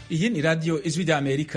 iyi ni radiyo ijwi rya amerika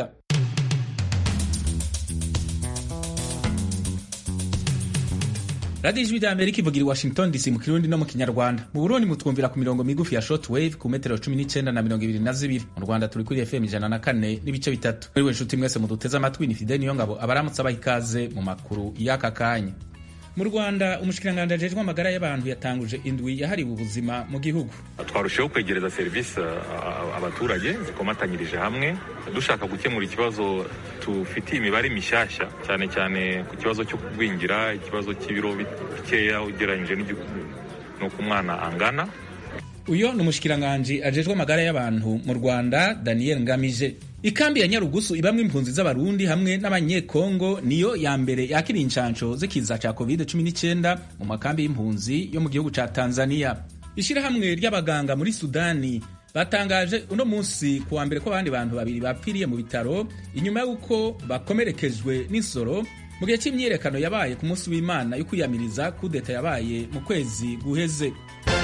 radiyo ijwi rya amerika ivugira i washington dc mu kirundi no mu kinyarwanda mu burundi mutwumvira ku mirongo migufi ya short wave ku metero cumi n'icyenda na mirongo ibiri na zibiri mu rwanda turi kuri fm ijana na kane n'ibice bitatu muri we nshuti mwese muduteze amatwi ni fide niyo ngabo abaramutse abaha ikaze mu makuru y'aka kanya mu rwanda umushikiranganji ajejwe amagara y'abantu yatanguje indwi yahariwe ubuzima mu gihugu twarushaho kwegereza serivisi abaturage zikomatanyirije hamwe dushaka gukemura ikibazo tufitiye imibare mishyashya cyane cyane ku kibazo cyo kugwingira ikibazo cy'ibiro bikeya ugereranyije n'uko umwana angana uyo ni umushikiranganji ajejwe amagara y'abantu mu rwanda daniel ngamije ikambi ya nyarugusu ibamwo impunzi z'abarundi hamwe n'abanyekongo niyo ya mbere yakira inshansho z'ikiza ca covid-19 mu makambi y'impunzi yo mu gihugu ca tanzania ishirahamwe ry'abaganga muri sudani batangaje uno munsi ku wa mbere ko abandi bantu babiri bapfiriye mu bitaro inyuma y'uko bakomerekejwe n'insoro mu gihe cy'imyiyerekano yabaye ku munsi w'imana yo kwiyamiriza kudeta yabaye mu kwezi guheze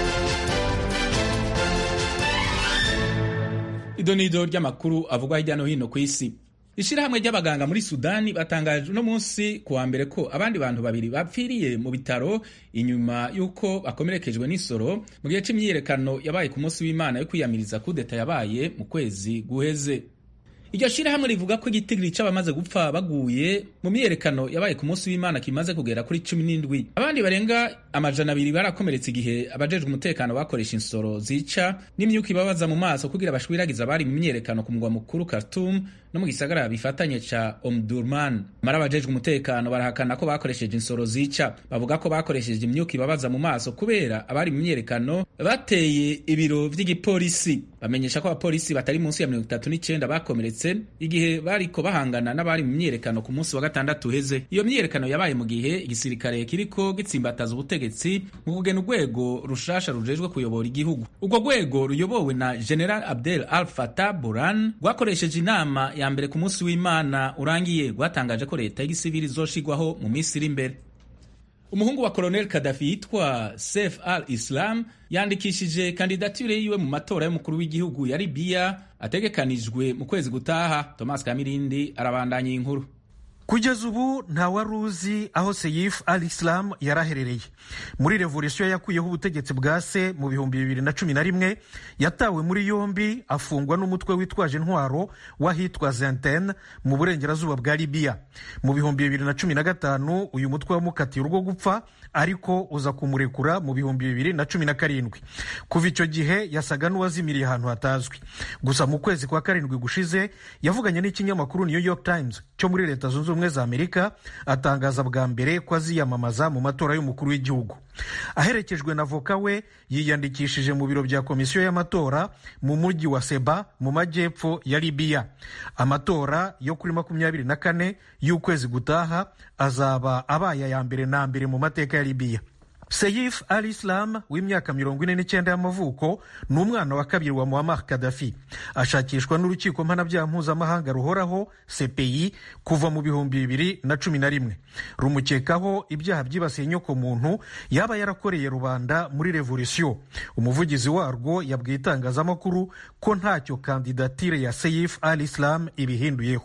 idonido ry'amakuru avugwa hirya no hino ku isi ishirahamwe ry'abaganga muri sudani batangaje uno munsi ku wa mbere ko abandi bantu babiri bapfiriye mu bitaro inyuma y'uko bakomerekejwe n'isoro mu gihe c'imyiyerekano yabaye ku munsi w'imana yo kwiyamiriza kudeta yabaye mu kwezi guheze iryo shirahamwe rivuga ko igitigiri c'abamaze gupfa baguye mu myiyerekano yabaye ku munsi w'imana kimaze kugera kuri cumi n'indwi abandi barenga amajana abiri barakomeretse igihe abajejwe umutekano bakoresha insoro zica n'imyuka ibabaza mu maso kugira bashwiragiza abari mu myiyerekano ku mugwa mukuru Khartoum no mu gisagara bifatanye ca Omdurman mara abajejwe umutekano barahakana ko bakoresheje insoro zica bavuga ko bakoresheje imyuka ibabaza mu maso kubera abari mu myiyerekano bateye ibiro vy'igipolisi bamenyesha ko abapolisi batari munsi ya mirongo itatu n'icenda bakomeretse igihe bariko bahangana n'abari mu myiyerekano ku munsi wa gatandatu uheze iyo myiyerekano yabaye mu gihe igisirikare kiriko gitsimbataza ubutegetsi mu kugena urwego rushasha rujejwe kuyobora igihugu urwo rwego ruyobowe na general abdel al fatah buran rwakoresheje inama ya mbere ku munsi w'imana urangiye rwatangaje ko leta y'igisivili izoshigwaho mu minsi iri imbere umuhungu wa koloneli kadafi yitwa sef al islam yandikishije kandidatire yiwe mu matora y'umukuru w'igihugu ya libiya ategekanijwe mu kwezi gutaha thomas kamirindi arabandanya inkuru kugeza ubu nta wari uzi aho seyif al islam yaraherereye muri revolisiyo yakuyeho ubutegetsi bwa se mu bihumbi bibiri na cumi na rimwe yatawe muri yombi afungwa n'umutwe witwaje intwaro w'ahitwa zenten mu burengerazuba bwa libiya mu bihumbi bibiri na cumi na gatanu uyu mutwe wamukatiye urwo gupfa ariko uza kumurekura mu bihumbi bibiri na cumi na karindwi kuva icyo gihe yasaga n'uwazimiriye ahantu hatazwi gusa mu kwezi kwa karindwi gushize yavuganye n'ikinyamakuru new york times cyo muri leta zunze ubumwe za amerika atangaza bwa mbere ko aziyamamaza mu matora y'umukuru w'igihugu aherekejwe na voka we yiyandikishije mu biro bya komisiyo y'amatora mu mujyi wa seba mu majyepfo ya libiya amatora yo kuri makumyabiri na kane y'ukwezi gutaha azaba abaye aya mbere na mbere mu mateka ya libiya seyif al islam w'imyaka mirongo ine n'icyenda y'amavuko ni umwana wa kabiri wa muammar kadafi ashakishwa n'urukiko mpanabyaha mpuzamahanga ruhoraho cpi kuva mu bihumbi bibiri na cumi na rimwe rumukekaho ibyaha byibasiye inyoko muntu yaba yarakoreye rubanda muri revolisiyo umuvugizi warwo yabwiye itangazamakuru ko ntacyo kandidatire ya seyif al islam ibihinduyeho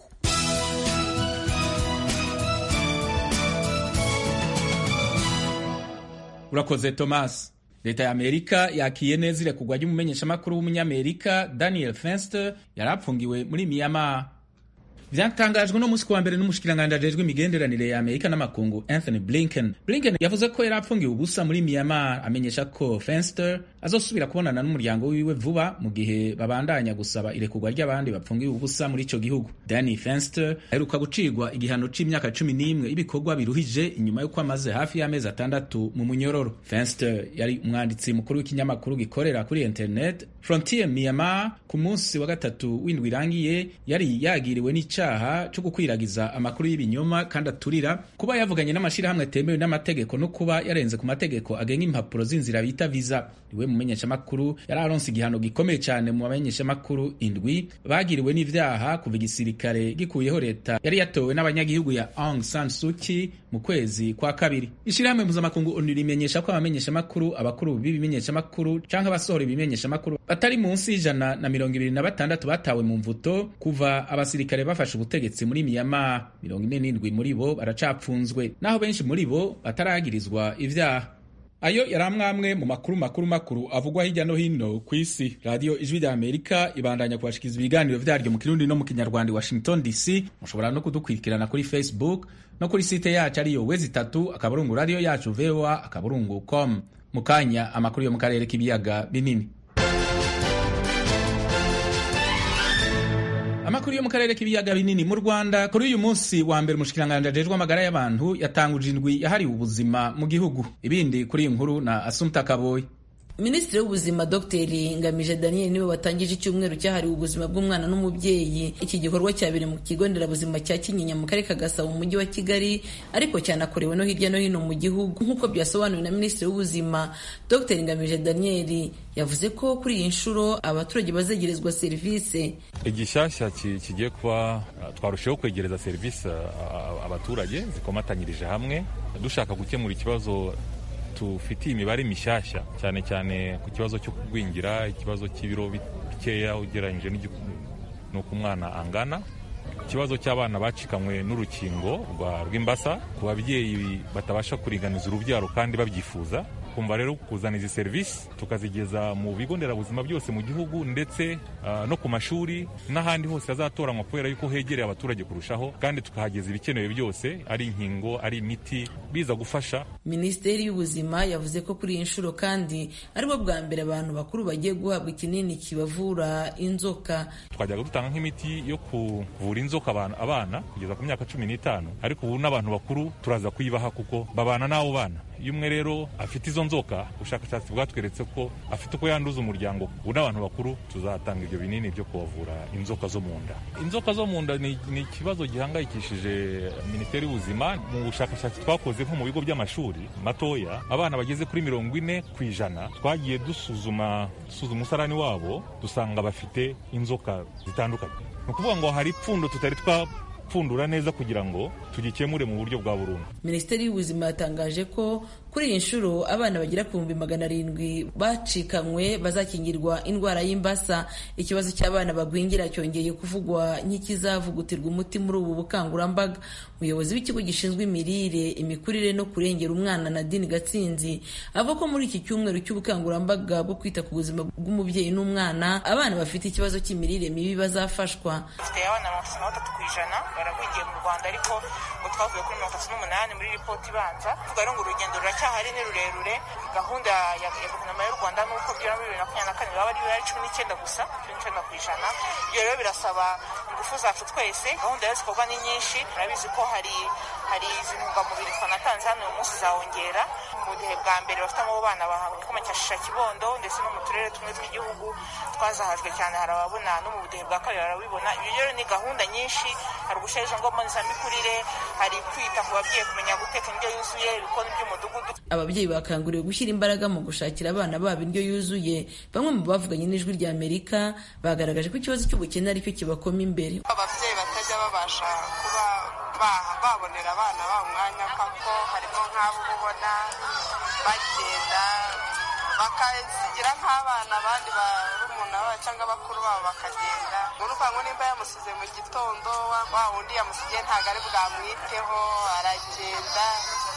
urakoze thomas leta ya amerika yakiye neza irekurwa ry'umumenyeshamakuru w'umunyamerika daniel fenster yari apfungiwe muri miyama vyatangajwe no musi kuwa mbere n'umushikiranganji ajejwe imigenderanire ya amerika n'amakungu anthony blinken blinken yavuze ko yari apfungiwe ubusa muri miyama amenyesha ko fenster azosubira kubonana n'umuryango wiwe vuba mu gihe babandanya gusaba irekurwa ry'abandi bapfungiwe ubusa muri ico gihugu danny fenster aheruka gucirwa igihano c'imyaka cumi n'imwe y'ibikorwa biruhije inyuma y'uko amaze hafi y'amezi atandatu mu munyororo fenster yari umwanditsi mukuru w'ikinyamakuru gikorera kuri internet frontier myanmar ku munsi wa gatatu w'indwi irangiye yari yagiriwe n'icaha co gukwiragiza amakuru y'ibinyoma kandi aturira kuba yavuganye n'amashirahamwe atemewe n'amategeko no kuba yarenze ku mategeko agenga impapuro z'inzira bita visa niwe umumenyeshamakuru yari aronse igihano gikomeye cyane mu bamenyeshamakuru indwi bagiriwe n'ivyaha kuva igisirikare gikuyeho leta yari yatowe n'abanyagihugu ya Aung San Suu Kyi mu kwezi kwa kabiri ishirahamwe mpuzamakungu onu rimenyesha ko abamenyeshamakuru abakuru b'ibimenyeshamakuru canke abasohora ibimenyeshamakuru batari munsi y'ijana na mirongo ibiri na batandatu batawe mu mvuto kuva abasirikare bafashe ubutegetsi muri Myanmar mirongo ine n'indwi muri bo baracapfunzwe naho benshi muri bo bataragirizwa ivyaha ayo yari amwamwe mu makuru makuru makuru avugwa hirya no hino ku isi radiyo ijwi rya amerika ibandanya kubashikiriza ibiganiro vyaryo mu kirundi no mu kinyarwanda i washington dc mushobora no kudukurikirana kuri facebook no kuri site yacu ariyo wezi itatu akaburungu radiyo yacu voa akaburungu com mu kanya amakuru yo mu karere k'ibiyaga binini amakuru yo mu karere k'ibiyaga binini mu rwanda kuri uyu munsi wa mbere umushikiranganji ajejwe amagara y'abantu yatanguje indwi yahariwe ubuzima mu gihugu ibindi kuri iyi nkuru na asumta kaboyi minisitiri w'ubuzima dr ngamije daniel niwe watangije icyumweru cyahariwe ubuzima bw'umwana n'umubyeyi iki gikorwa cyabereye mu kigo nderabuzima cya kinyinya mu karere ka gasabo mu mujyi wa kigali ariko cyanakorewe no hirya no hino mu gihugu nk'uko byasobanuwe na minisitiri w'ubuzima dr ngamije daniel yavuze ko kuri iyi nshuro abaturage bazegerezwa serivisi igishyashya kigiye kuba twarushaho kwegereza serivisi abaturage zikomatanyirije hamwe dushaka gukemura ikibazo tufitiye imibare mishyashya cyane cyane ku kibazo cyo kugwingira ikibazo cy'ibiro bikeya ugereranyije n'uko umwana angana ikibazo cy'abana bacikanywe n'urukingo rw'imbasa ku babyeyi batabasha kuringaniza urubyaro kandi babyifuza kumva rero kuzana izi serivisi tukazigeza mu bigo nderabuzima byose mu gihugu ndetse uh, no ku mashuri n'ahandi hose hazatoranywa kubera yuko hegereye abaturage kurushaho kandi tukahageza ibikenewe byose ari inkingo ari imiti biza gufasha minisiteri y'ubuzima yavuze ko kuri iyi nshuro kandi aribwo bwa mbere abantu bakuru bagiye guhabwa ikinini kibavura inzoka twajyaga dutanga nk'imiti yo kuvura inzoka abana kugeza ku myaka cumi n'itanu ariko ubu n'abantu bakuru turaza kuyibaha kuko babana n'abo bana iyo umwe rero afite izo nzoka ubushakashatsi bwatweretse ko afite uko yanduza umuryango ubu n'abantu bakuru tuzatanga ibyo binini byo kubavura inzoka zo mu nda inzoka zo mu nda ni ikibazo gihangayikishije minisiteri y'ubuzima mu bushakashatsi twakoze nko mu bigo by'amashuri matoya abana bageze kuri mirongo ine ku ijana twagiye dusuzuma dusuzuma umusarani wabo dusanga bafite inzoka zitandukanye ni ukuvuga ngo hari ipfundo tutari twapfundura neza kugira ngo tugikemure mu buryo bwa burundu minisiteri y'ubuzima yatangaje ko kuri iyi nshuro abana bagera ku bihumbi magana arindwi bacikanywe bazakingirwa indwara y'imbasa ikibazo cy'abana bagwingira cyongeye kuvugwa nk'ikizavugutirwa umuti muri ubu bukangurambaga umuyobozi w'ikigo gishinzwe imirire imikurire no kurengera umwana nadine gatsinzi avuga ko muri iki cyumweru cy'ubukangurambaga bwo kwita ku buzima bw'umubyeyi n'umwana abana bafite ikibazo cy'imirire mibi bazafashwa dufite abana mirongo itatu na batatu ku ijana baragwingiye mu rwanda ariko ngo twavuye kuri mirongo itatu n'umunani muri ripoti ibanza tuvuga rero ngo urugendo ruracyahari ni rurerure gahunda ya guverinoma y'u rwanda ni uko byura muri bibiri na makumyabiri na kane baba ari cumi n'icyenda gusa cumi n'icyenda ku ijana ibyo rero birasaba ingufu zacu twese gahunda rero zikorwa ni nyinshi murabizi ko hari hari izi ntungamubiri twanatanze hano uyu munsi zawongera mu budehe bwa mbere bafite abo bana bahawe igikoma cya shisha kibondo ndetse no mu turere tumwe tw'igihugu twazahajwe cyane hari ababona no mu budehe bwa kabiri barabibona ibyo rero ni gahunda nyinshi hari ugushyira izo ngo mbonezamikurire hari kwita ku babyeyi kumenya guteka indyo yuzuye ibikoni by'umudugudu ababyeyi bakanguriwe gushyira imbaraga mu gushakira abana babo indyo yuzuye bamwe mu bavuganye n'ijwi rya amerika bagaragaje ko ikibazo cy'ubukene aricyo kibakoma imbere ababyeyi batajya babasha kuba babonera abana babo umwanya kuko harimo nk'abo ubona bagenda bakasigira nk'abana abandi barumuna babo cyangwa bakuru babo bakagenda urumva ngo nimba yamusize mu gitondo wa wundi yamusigiye ntabwo ari bwamwiteho aragenda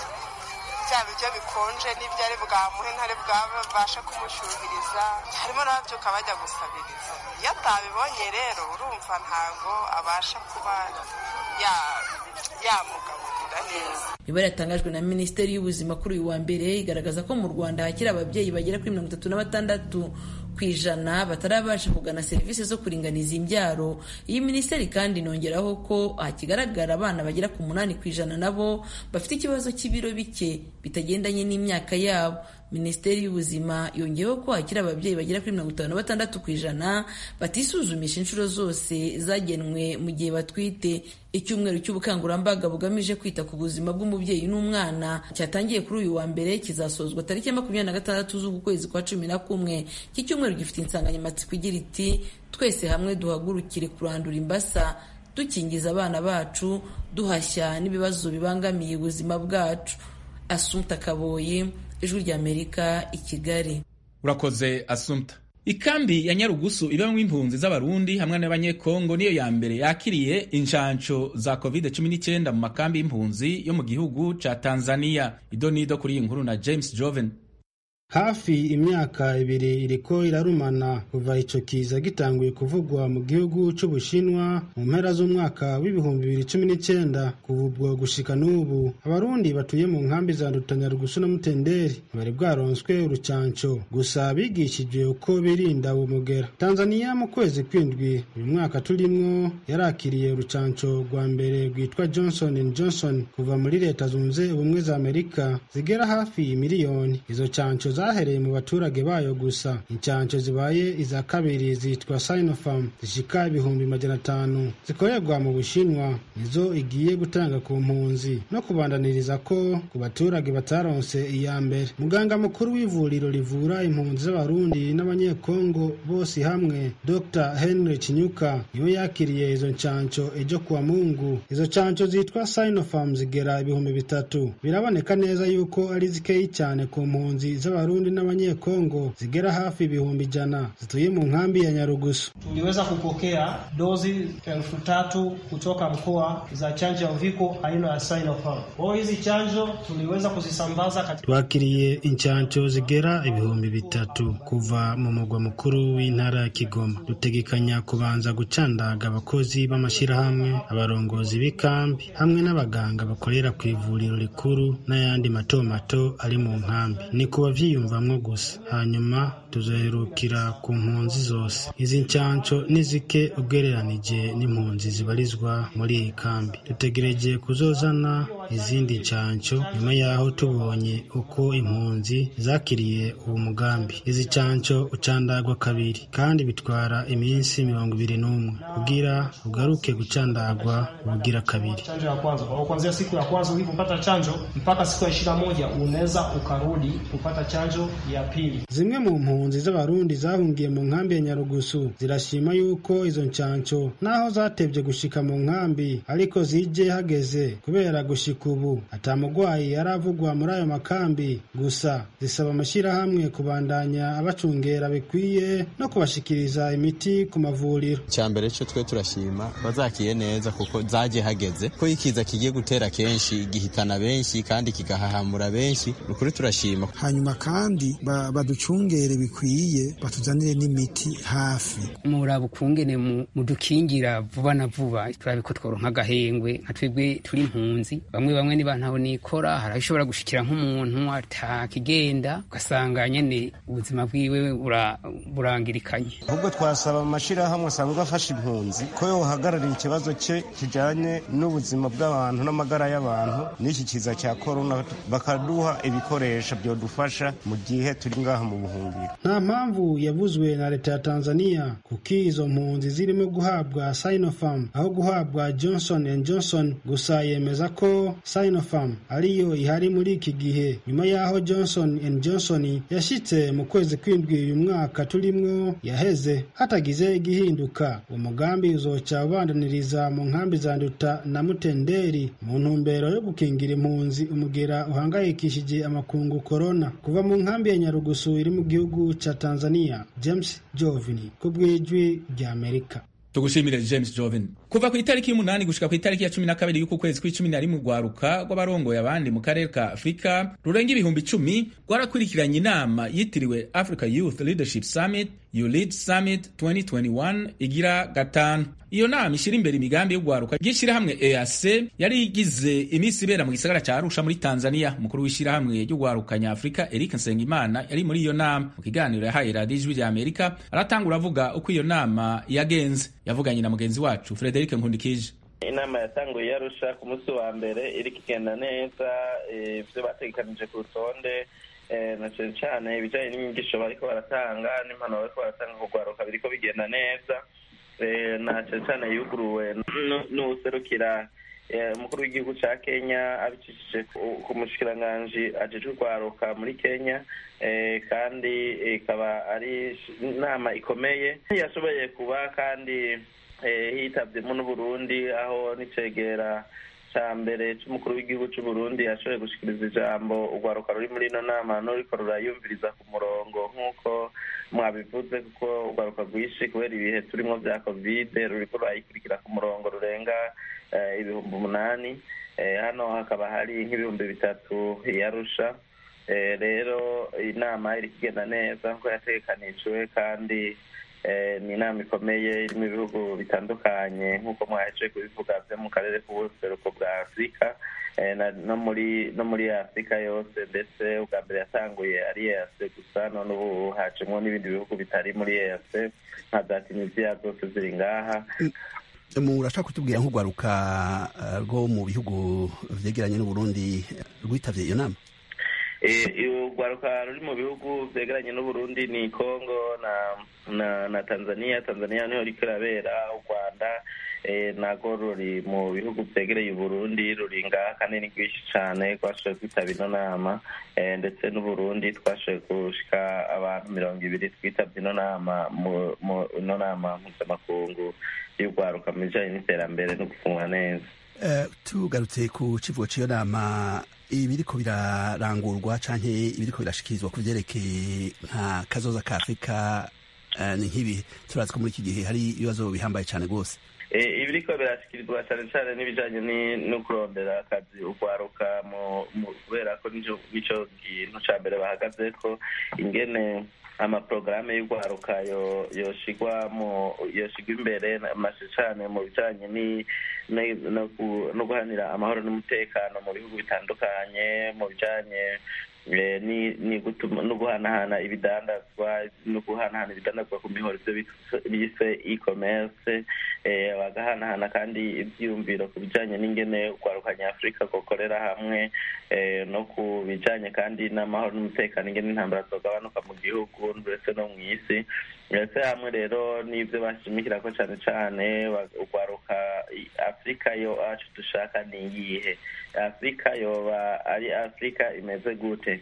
bya biryo bikonje n'ibyo ari bwamuhe ntari bwabashe kumushyuhiriza harimo n'ababyuka bajya gusabiriza iyo atabibonye rero urumva ntabwo abasha kuba yamugaburira neza imibare yatangajwe na minisiteri y'ubuzima kuri uyu wa mbere igaragaza ko mu rwanda hakiri ababyeyi bagera kuri mirongo itatu na batandatu ku ijana batarabasha kugana serivisi zo kuringaniza imbyaro iyi minisiteri kandi inongeraho ko hakigaragara abana bagera ku munani ku ijana nabo bafite ikibazo cy'ibiro bike bitagendanye n'imyaka yabo minisiteri y'ubuzima yongeyeho ko hakiri ababyeyi bagera kuri mirongo itanu na batandatu ku ijana batisuzumisha inshuro zose zagenwe mu gihe batwite icyumweru cy'ubukangurambaga bugamije kwita ku buzima bw'umubyeyi cy'umubyeyi n'umwana cyatangiye kuri uyu wa mbere kizasozwa tariki ya makumyabiri na gatandatu z'uku kwezi kwa cumi na kumwe iki cyumweru gifite insanganyamatsiko igira iti twese hamwe duhagurukire kurandura imbasa dukingiza abana bacu duhashya n'ibibazo bibangamiye ubuzima bwacu asumta kaboyi ijwi ry'amerika i kigali urakoze asumta ikambi ya nyarugusu ibamwo impunzi z'abarundi hamwe n'abanyekongo niyo ya mbere yakiriye inshansho za covid-19 mu makambi y'impunzi yo mu gihugu ca tanzania idonido kuri iyi nkuru na james joven hafi imyaka ibiri iriko irarumana kuva ico kiza gitanguye kuvugwa mu gihugu c'ubushinwa mu mpera z'umwaka w'ibihumbi bibiri cumi n'icenda kuva ubwo gushika n'ubu abarundi batuye mu nkambi za ndutanyarugusu na mutenderi bari bwaronswe urucanco gusa bigishijwe uko birinda uwo mugera tanzaniya mu kwezi kw'indwi uyu mwaka turimwo yarakiriye urucanco rwa mbere rwitwa johnson and johnson kuva muri leta zunze ubumwe za amerika zigera hafi miliyoni izo canco zahereye mu baturage bayo gusa incanco zibaye iza kabiri zitwa sinopharm zishika ibihumbi majana atanu zikorerwa mu bushinwa nizo igiye gutanga ku mpunzi no kubandaniriza ko ku baturage bataronse iya mbere muganga mukuru w'ivuriro rivura impunzi z'abarundi n'abanyekongo bose hamwe dr henry kinyuka niwe yakiriye izo ncanco ejo kuwa mungu izo canco zitwa sinopharm zigera ibihumbi bitatu biraboneka neza yuko ari zikeyi cyane ku mpunzi z'abarundi Warundi n'Abanyekongo zigera hafi ibihumbi ijana zituye mu nkambi ya Nyarugusu. Tuliweza kupokea dozi elfu tatu kutoka mkoa za chanjo ya uviko aina ya Sinopharm. Kwa hizi chanjo tuliweza kuzisambaza katika twakiriye inchanco zigera ibihumbi bitatu kuva mu mugwa mukuru w'intara ya Kigoma. Dutegekanya kubanza gucandaga abakozi b'amashirahamwe, abarongozi b'ikambi hamwe n'abaganga bakorera ku ivuriro rikuru n'ayandi mato mato ari mu nkambi. Ni kuba vyiyumvamwo gusa hanyuma tuzoherukira ku mpunzi zose izi ncanco ni zike ugereranije n'impunzi zibarizwa muri iyi kambi dutegereje kuzozana izindi ncanco nyuma y'aho tubonye uko impunzi zakiriye uwo mugambi izi ncanco ucandagwa kabiri kandi bitwara iminsi mirongo ibiri n'umwe kugira ugaruke gucandagwa ubugira kabiri chanjo ya kwanza. Kwa kuanzia siku ya kwanza ulipopata chanjo mpaka siku ya ishirini na moja unaweza ukarudi kupata chanjo ya pili. zimwe mu mpunzi z'abarundi zahungiye mu nkambi ya nyarugusu zirashima yuko izo ncanco naho zatevye gushika mu nkambi ariko zije hageze kubera gushika ubu ata mugwayi aravugwa muri ayo makambi gusa zisaba amashirahamwe kubandanya abacungera bikwiye no kubashikiriza imiti ku mavuriro icyambere cyo twe turashima bazakiye neza kuko zaje hageze ko ikiza kigiye gutera kenshi gihitana benshi kandi kigahahamura benshi ni ukuri turashima hanyuma kandi ba- baducungere bikwiye batuzanire n'imiti hafi muraba ukungene mu- mudukingira vuba na vuba turabe ko tworonka agahengwe nka twebwe turi impunzi bamwe bamwe niba ntaho nikora hari aho ishobora gushikira nk'umuntu atakigenda ugasanga nyene ubuzima bwiwe bura- burangirikanye ahubwo twasaba amashirahamwe asanzwe afasha impunzi ko yohagararira ikibazo cye kijanye n'ubuzima bw'abantu n'amagara y'abantu n'iki kiza cya korona bakaduha ibikoresho byodufasha mu gihe turi ngaha mu buhungiro nta mpamvu yavuzwe na leta ya tanzania kuko izo mpunzi zirimo guhabwa sinopharm aho guhabwa johnson and johnson gusa yemeza ko sinopharm ariyo ihari muri iki gihe nyuma y'aho johnson and johnson yashitse mu kwezi kw'indwi uyu mwaka turimwo yaheze hatagize igihinduka uwo mugambi uzoca ubandaniriza mu nkambi za nduta na mutenderi mu ntumbero yo gukingira impunzi umugera uhangayikishije amakungu korona kuva mu nkambi ya nyarugusu iri mu gihugu ca tanzania james jovini ku bw'ijwi ry'amerika tugushimire james joven kuva ku itariki y'umunani gushika ku itariki ya cumi na kabiri y'uku kwezi kw'icumi na rimwe urwaruka rw'abarongoye abandi mu karere ka afurika rurenga ibihumbi icumi rwarakurikiranye inama yitiriwe africa youth leadership summit ulead summit 2021 igira gatanu iyo nama ishyira imbere imigambi y'urwaruka ry'ishyirahamwe eac yari igize iminsi ibera mu gisagara cya arusha muri tanzania umukuru w'ishyirahamwe ry'urwaruka nyafurika eric nsengimana yari muri iyo nama mu kiganiro yahaye radiyo ijwi rya amerika aratangura avuga uko iyo nama yagenze yavuganye na mugenzi wacu frederic nkundikije inama yatanguye yarusha ku munsi wa mbere iriko igenda neza eh, ivyo bategekanije ku rutonde eh, na cane cane ibijanye n'inyigisho bariko baratanga n'impanuro bariko baratanga ku rwaruka biriko bigenda neza eh, na cane cane yuguruwe nu- n'uwuserukira umukuru w'igihugu cya kenya abicishije ku mushikiranganji ajejwe urwaruka muri kenya kandi ikaba ari inama ikomeye yashoboye kuba kandi hitabwemo n'uburundi aho n'icegera cya mbere cy'umukuru w'igihugu cy'u Burundi yashoboye gushikiriza ijambo urwaruka ruri muri ino nama n'uriko rurayumviriza ku murongo nk'uko mwabivuze kuko urwaruka rwinshi kubera ibihe turimo bya kovide ruriko rurayikurikira ku murongo rurenga ibihumbi umunani hano hakaba hari nk'ibihumbi bitatu yarusha rero inama iri kugenda neza nk'uko yategekanijwe kandi ni inama ikomeye irimo ibihugu bitandukanye nk'uko mwaje kubivuga byo mu karere k'ubuseruko bwa afurika no muri no muri afurika yose ndetse ubwa mbere yatanguye ari eyase gusa none ubu hacemo n'ibindi bihugu bitari muri eyase nka za tunisiya zose ziri ngaha murashaka kutubwira nk'urwaruka rwo mu bihugu vyegeranye n'uburundi rwitavye iyo nama urwaruka ruri mu bihugu byegeranye n'uburundi ni congo na na na tanzania tanzania niho riko irabera u rwanda nago ruri mu bihugu byegereye uburundi ruri ngaha kandi ni rwinshi cyane twashoboye kwitaba ino nama ndetse n'uburundi twashoboye gushika abantu mirongo ibiri twitabye ino nama ino nama mpuzamakungu y'urwaruka mu bijanye n'iterambere no gufungwa neza tugarutse ku kivugo cy'iyo nama ibiriko birarangurwa canke ibiriko birashikirizwa ku vyerekeye nka kazoza ka afurika ni nk'ibi turazi ko muri iki gihe hari ibibazo bihambaye cyane rwose ibiriko birashikirizwa cyane cyane n'ibijanye no kurondera akazi urwaruka kubera ko nico kintu ca mbere bahagaze ko ingene amaporogaramu y'urwaruka yoshigwa mu yoshigwa imbere mashe cyane mu bijanye no guhanira amahoro n'umutekano mu bihugu bitandukanye mu bijanye no guhanahana ibidandazwa no guhanahana ibidandazwa ku mihoro ibyo bise e-commerce bagahanahana kandi ibyiyumviro ku bijyanye n'ingene urwaruka nyafurika gukorera hamwe no ku bijyanye kandi n'amahoro n'umutekano ingene intambara zogabanuka mu gihugu ndetse no mu isi ndetse hamwe rero n'ibyo bashimikira ko cyane cyane urwaruka afurika yo acu dushaka ni iyihe afurika yoba ari afurika imeze gute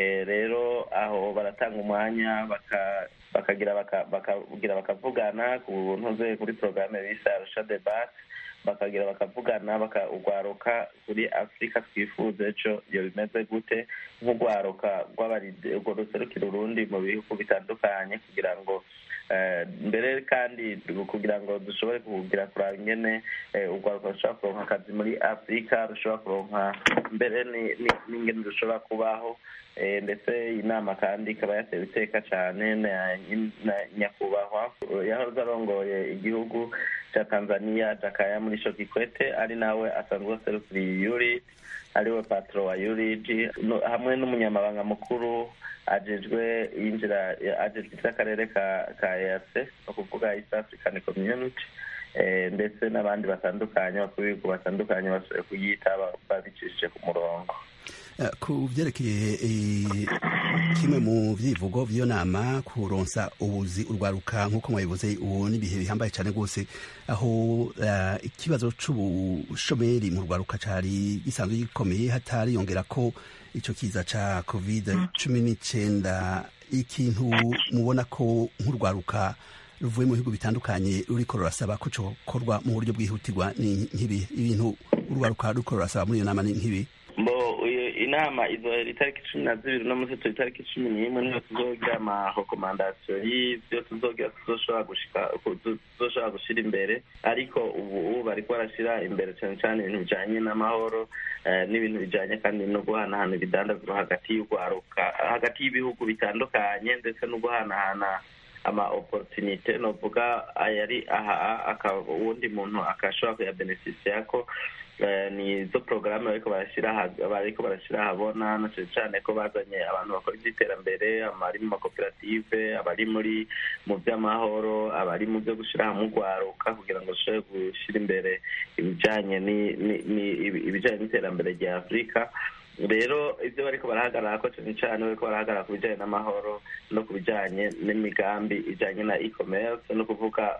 rero aho baratanga umwanya bakagira bakagira bakavugana ku ntuze kuri porogaramu bise arusha debate bakagira bakavugana bakagwaruka kuri afurika twifuza ejo iyo bimeze gute nk'urwaruka urwo ruserukira urundi mu bihugu bitandukanye kugira ngo mbere kandi kugira ngo dushobore kugira kuraba ingene urwaruka rushobora kuronka akazi muri afurika rushobora kuronka mbere n'ingene rushobora kubaho ndetse inama kandi ikaba yatewe iteka cyane na nyakubahwa yahoze arongoye igihugu cya tanzania jakaya muri sho kikwete ari nawe asanzwe aserukiriye yurid ariwe patro wa yurid hamwe n'umunyamabanga mukuru ajejwe yinjira ajejwe iby'akarere ka ka eac ni ukuvuga east african community ndetse n'abandi batandukanye bakuru b'ibihugu batandukanye bashoboye kuyita babicishije ku murongo ku byerekeye kimwe mu byivugo by'iyo nama kuronsa ubuzi urwaruka nk'uko mwabivuze ubu n'ibihe bihambaye cyane rwose aho ikibazo c'ubushomeri mu rwaruka cari gisanzwe gikomeye hatariyongera ko ico kiza ca covid cumi n'icenda ikintu mubona ko nk'urwaruka ruvuye mu bihugu bitandukanye ruriko rurasaba ko cokorwa mu buryo bwihutirwa ni nk'ibi ibintu urwaruka ruriko rurasaba muri iyo nama ni nk'ibi inama izohera itariki cumi na zibiri no munsi turi itariki cumi n'imwe niyo tuzogira amarekomandasiyo y'ivyo tuzogira tuzoshobora gushika tuzoshobora gushira imbere ariko ubu bariko barashira imbere cane cane ibintu bijanye n'amahoro n'ibintu bijanye kandi no guhanahana ibidandazwa hagati y'urwaruka hagati y'ibihugu bitandukanye ndetse no guhanahana ama opportunite novuga ayari aha uwundi muntu akashobora kuyabeneficiako ni izo porogaramu bariko barashyira bariko barashyira ahabona na cyane cyane ko bazanye abantu bakora iby'iterambere abari mu makoperative abari muri mu by'amahoro abari mu byo gushyira hamwe urwaruka kugira ngo bashobore gushyira imbere ibijyanye ibijyanye n'iterambere rya afurika rero ibyo bariko barahagarara ko cyane cyane bariko barahagarara ku bijyanye n'amahoro no ku bijyanye n'imigambi ijyanye na e-commerce no kuvuga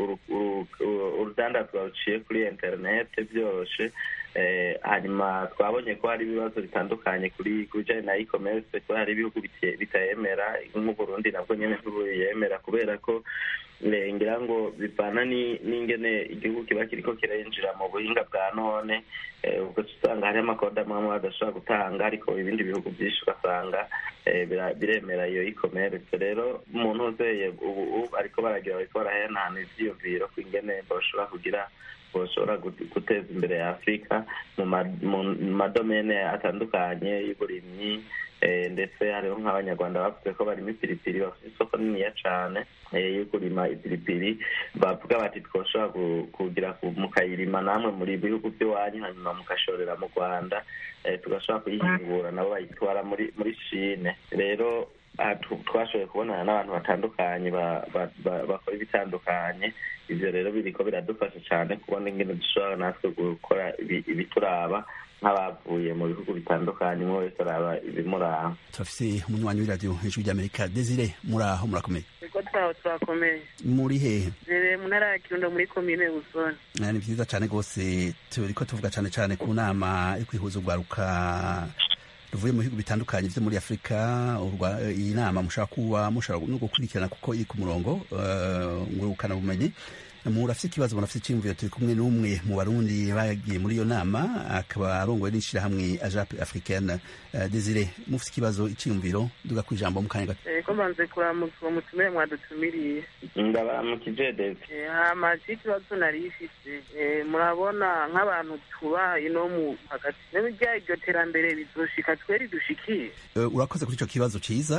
urudandazwa ruciye kuri interinete byoroshe hanyuma twabonye ko hari ibibazo bitandukanye kuri ku bijyanye na e-commerce ko hari ibihugu bitayemera nk'uburundi nabwo nyine ntibuyemera kubera ko ngira ngo bivana n'ingene igihugu kiba kiriko kirinjira mu buhinga bwa none ubwo usanga hariho amakode amwe amwe badashobora gutanga ariko ibindi bihugu byinshi ugasanga biremera iyo e-commerce rero umuntu uzeye ubu ariko baragira bariko barahanahana ivyiyumviro ku ingene bashobora kugira boshobora guteza imbere ya afurika mu madomene atandukanye y'uburimyi ndetse hariho nk'abanyarwanda bavuze ko barimo ipiripiri bafite isoko niniya cane yo kurima ipiripiri bavuga bati twoshobora kugira mukayirima namwe muri bihugu by'iwanyu hanyuma mugashorera mu rwanda tugashobora kuyihingura nabo bayitwara muri muri shine rero twashoboye kubonana n'abantu batandukanye bakora ibitandukanye ivyo rero biriko biradufasha cyane kubona ingene dushobora natwe gukora ibituraba nk'abavuye mu bihugu bitandukanye umwe wese araba ibimuraba turafise umunywanyi w'iradiyo hejuru ry'amerika desire muri aho murakomeye niko twaho turakomeye muri hehe rere mu ntara ya kirundo muri komine busoni ni vyiza cane rwose turiko tuvuga cane cane ku nama yo kwihuza urwaruka ruvuye mu bihugu bitandukanye vyo muri afurika iyi nama mushobora kuba mushobora no gukurikirana kuko iri ku murongo ngurukana bumenyi murafite ikibazo murafite icyiyumviro turi kumwe n'umwe mu barundi bagiye muri iyo nama akaba arongowe n'ishirahamwe ajape africaine desire mufite ikibazo icyiyumviro duga ku ijambo mu kanya gato ko mbanze kuramutsa mutumire mwadutumiriye ndabaramukije desi hama ikibazo nari ifite murabona nk'abantu tuba ino mu hagati n'ibijya iryo terambere bizoshika tweri dushikiye urakoze kuri ico kibazo ciza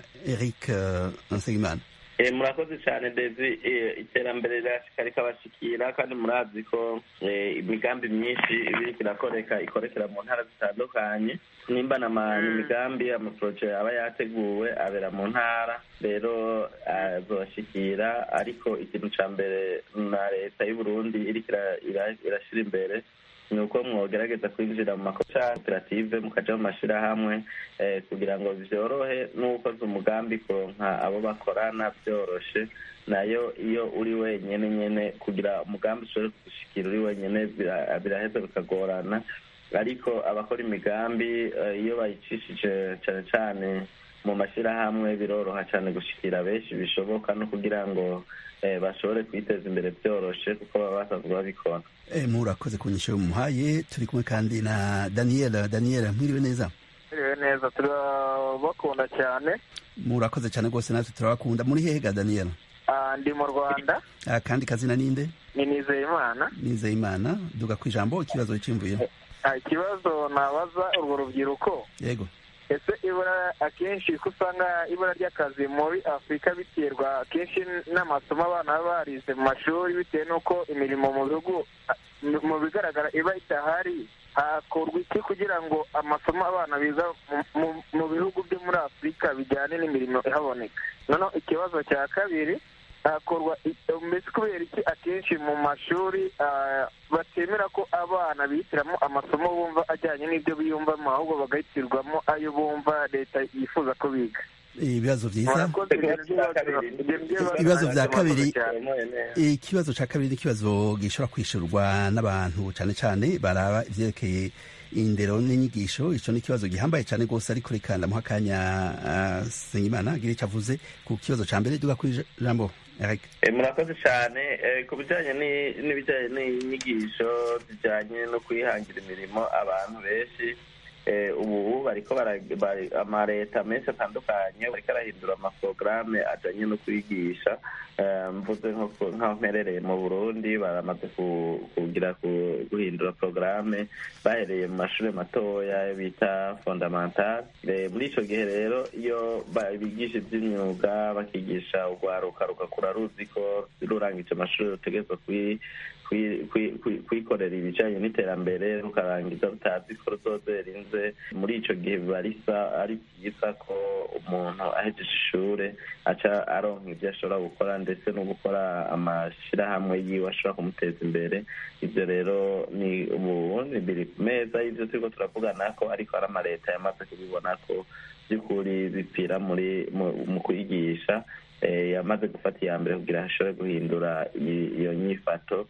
eric nsengimana murakoze cyane dezi iterambere rirashika rikabashikira kandi murazi ko imigambi myinshi ibiriko irakoreka ikorekera mu ntara zitandukanye nimba na imigambi amaporoje aba yateguwe abera mu ntara rero azoshikira ariko ikintu ca mbere na leta y'uburundi iriko irashira imbere ni uko mwogerageza kwinjira mu makoperative mukaja mu mashirahamwe kugira ngo vyorohe n'ukoze umugambi kuronka abo bakorana vyoroshe nayo iyo uri wenyene nyene kugira umugambi ushobore kugushikira uri wenyene biraheza bikagorana ariko abakora imigambi iyo bayicishije cane cane mu mashirahamwe biroroha cane gushikira benshi bishoboka no kugira ngo bashobore kwiteza imbere byoroshe kuko baba basanzwe babikora murakoze ku nyisho muhaye turi kumwe kandi na daniel daniel mwiriwe neza mwiriwe neza turabakunda cyane murakoze cyane rwose natwe turabakunda muri hehe ga daniel ndi mu rwanda kandi kazina ninde ni nizeyimana nizeyimana duga ku ijambo ikibazo cyimvuye ikibazo nabaza urwo rubyiruko yego ese ibura akenshi ko usanga ibura ry'akazi muri afurika biterwa akenshi n'amasomo abana baba barize mu mashuri bitewe n'uko imirimo mu bihugu mu bigaragara iba idahari hakorwa iki kugira ngo amasomo abana biga mu bihugu byo muri afurika bijyane n'imirimo ihaboneka noneho ikibazo cya kabiri hakorwa mbese kubera iki akenshi mu mashuri batemera ko abana bihitiramo amasomo bumva ajyanye n'ibyo biyumvamo ahubwo bagahitirwamo ayo bumva leta yifuza ko biga ibibazo byiza ibibazo bya kabiri ikibazo cya kabiri ni ikibazo gishobora kwishyurwa n'abantu cyane cyane baraba ibyerekeye indero n'inyigisho icyo ni ikibazo gihambaye cyane rwose ariko reka ndamuha akanya senyimana agira icyo avuze ku kibazo cya mbere duga kuri jambo murakoze cyane ku bijyanye n'ibijyanye n'inyigisho zijyanye no kwihangira imirimo abantu benshi ubu bariko amaleta menshi atandukanye bariko arahindura amaporogaramu ajanye no kwigisha mvuze nk'aho mperereye mu burundi baramaze kugira guhindura porogaramu bahereye mu mashuri matoya bita fondamental muri ico gihe rero iyo bigisha ivy'imyuga bakigisha urwaruka rugakura ruzi ko rurangije amashuri rutegerezwa kwikorera ibijanye n'iterambere rukarangiza rutazi ko ruzoze rinze navuze muri ico gihe biba risa ari byiza ko umuntu ahejeje ishure aca aronka ibyo ashobora gukora ndetse no gukora amashirahamwe yiwe ashobora kumuteza imbere ivyo rero ni ubundi biri ku meza y'ivyo turiko turavugana ko ariko hari amaleta yamaze kubibona ko by'ukuri bipfira muri mu kwigisha yamaze gufata iya mbere kugira ashobore guhindura iyo nyifato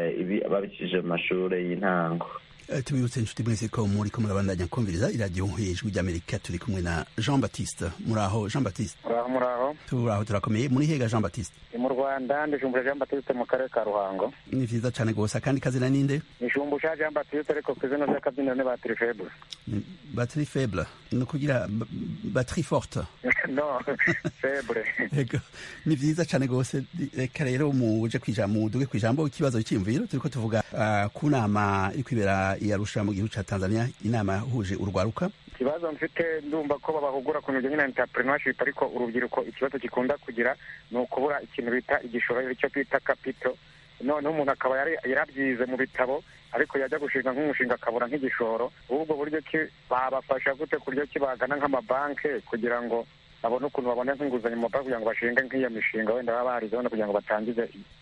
babikije mu mashuri y'intango tubibutse inshuti mwese ko muri ko murabandanya kumviriza iradiyo hejuru ry'amerika turi kumwe na jean baptiste muraho jean baptiste muraho muraho turaho turakomeye muri hega jean baptiste ni mu rwanda ndijumbura jean baptiste mu karere ka ruhango ni vyiza cane gose akandi kazina ninde nijumbusha jean baptiste ariko ku izina ry'akabyiniro ni batiri faible batiri faible ni ukugira batiri forte no faible ego ni vyiza cane gose reka rero muje kwijambo muduge kwijambo ikibazo cy'imviro turiko tuvuga uh, ku nama iri kwibera iyarusha mu gihugu ca tanzania inama yahuje urwaruka ikibazo mfite ndumva ko babahugura ku bijyanye na entrepreneurship ariko urubyiruko ikibazo gikunda kugira ni ukubura ikintu bita igishoro icyo bita kapito noneho umuntu akaba yarabyize mu bitabo ariko yajya gushinga nk'umushinga akabura nk'igishoro ubwo buryo ki babafasha gute ku buryo ki bagana nk'amabanki kugira ngo babone ukuntu babona nk'inguzanyo mu mabanki kugira ngo bashinge nk'iyo mishinga wenda baba barizeho kugira ngo batangize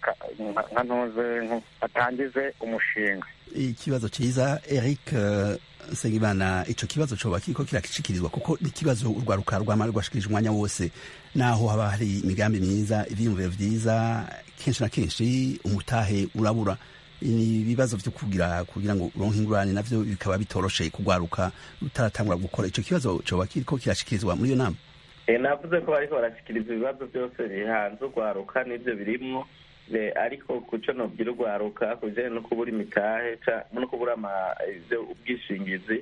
nka ntuze batangize umushinga ikibazo cyiza eric nsengimana ico kibazo coba kiriko kirakishikirizwa kuko ni ikibazo urwaruka rwama rwashikirije umwanya wose naho haba hari imigambi myiza ivyiyumviro vyiza kenshi na kenshi umutahe urabura ni ibibazo vyo kugira kugira ngo uronke ingurane navyo bikaba bitoroshe kugwaruka utaratangura gukora ico kibazo coba kiriko kirashikirizwa muri iyo nama navuze ko bariko barashikiriza ibibazo byose bihanze urwaruka n'ivyo birimwo ariko kuco nobwira urwaruka ku bijanye no kubura imitahe no kubura ubwishingizi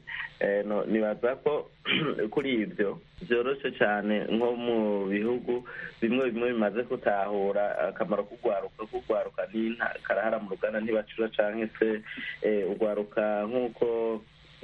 nibaza ko kuri ivyo vyoroshe cane nko mu bihugu bimwe bimwe bimaze gutahura akamaro k'urwaruka k'urwaruka karahara mu ruganda ntibacura canke se urwaruka nk'uko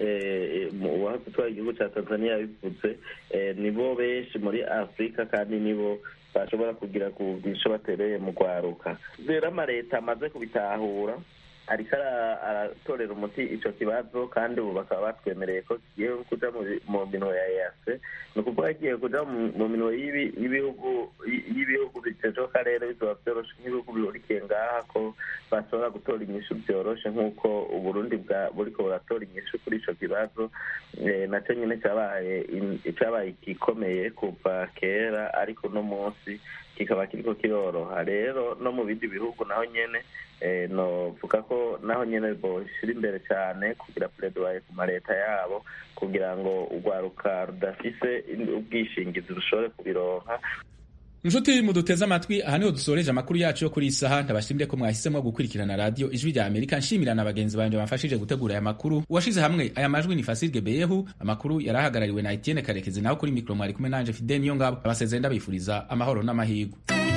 uwahoze utwara igihugu ca tanzania yabivuze nibo benshi muri afurika kandi nibo bashobora kugira ku bwisho batereye mu rwaruka rero amaleta amaze kubitahura ariko aratorera umuti ico kibazo kandi ubu bakaba batwemereye ko kigiye kuja mu minwe ya ease ni ukuvuga kigiye kuja mu minwe y'ibihugu y'ibihugu bitejwe akarere bizoba vyoroshe nk'ibihugu bihurikiye ngaha ko bashobora gutora inyishu vyoroshe nk'uko uburundi buriko buratora inyishu kuri ico kibazo naco nyine cabaye cabaye igikomeye kuva kera ariko uno munsi kikaba kiriko kiroroha rero no mu bindi bihugu naho nyene novuga ko naho nyene boshira imbere cyane kugira pledoye ku maleta yabo kugira ngo urwaruka rudafise ubwishingizi rushobore kubironka inshuti muduteze amatwi aha niho dusoreje amakuru yacu yo kuri iyi saha ndabashimire ko mwahisemo gukurikirana radiyo ijwi rya amerika nshimira na bagenzi banjye bamfashije gutegura aya makuru uwashize hamwe aya majwi ni fasirge beyehu amakuru yari ahagarariwe na etienne karekezi naho kuri mikoro mwari kumwe nanje fide niyo ngabo abasezeye ndabifuriza amahoro n'amahirwe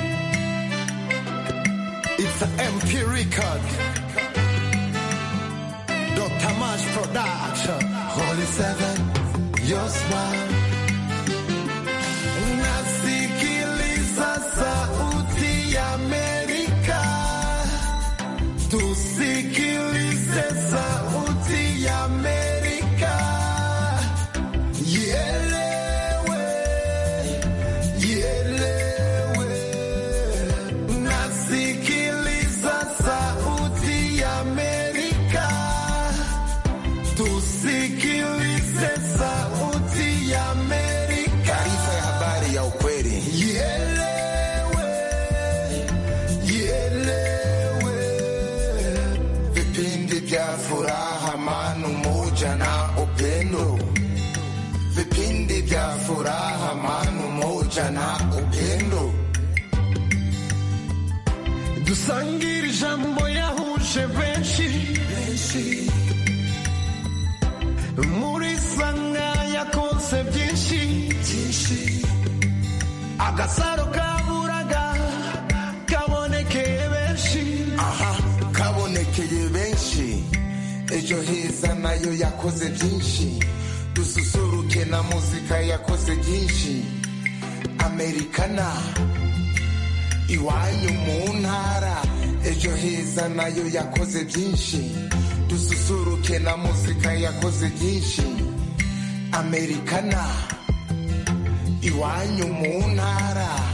It's an MP record. Dr. Mash Production. Holy Seven, your smile. Nasikiliza sauti ya Amerika. Tusikilize sauti ya Amerika. Ielewe, ielewe. Nasikiliza sauti ya Amerika. Tusikilize sauti ya Amerika. Taarifa ya habari ya ukweli. Ielewe, ielewe. Vipindi vya furaha, amani, umoja na upendo. Vipindi vya furaha, amani, umoja na upendo. dusangire ijambo yahuje benshi muri sanga yakonse byinshi agasaro kaburaga kabonekeye benshi aha kabonekeye benshi ejo heza nayo yakoze byinshi dususuruke na muzika yakoze byinshi amerikana iwanyu mu ntara ejo heza nayo yakoze byinshi dususuruke na muzika yakoze byinshi amerikana iwanyu mu ntara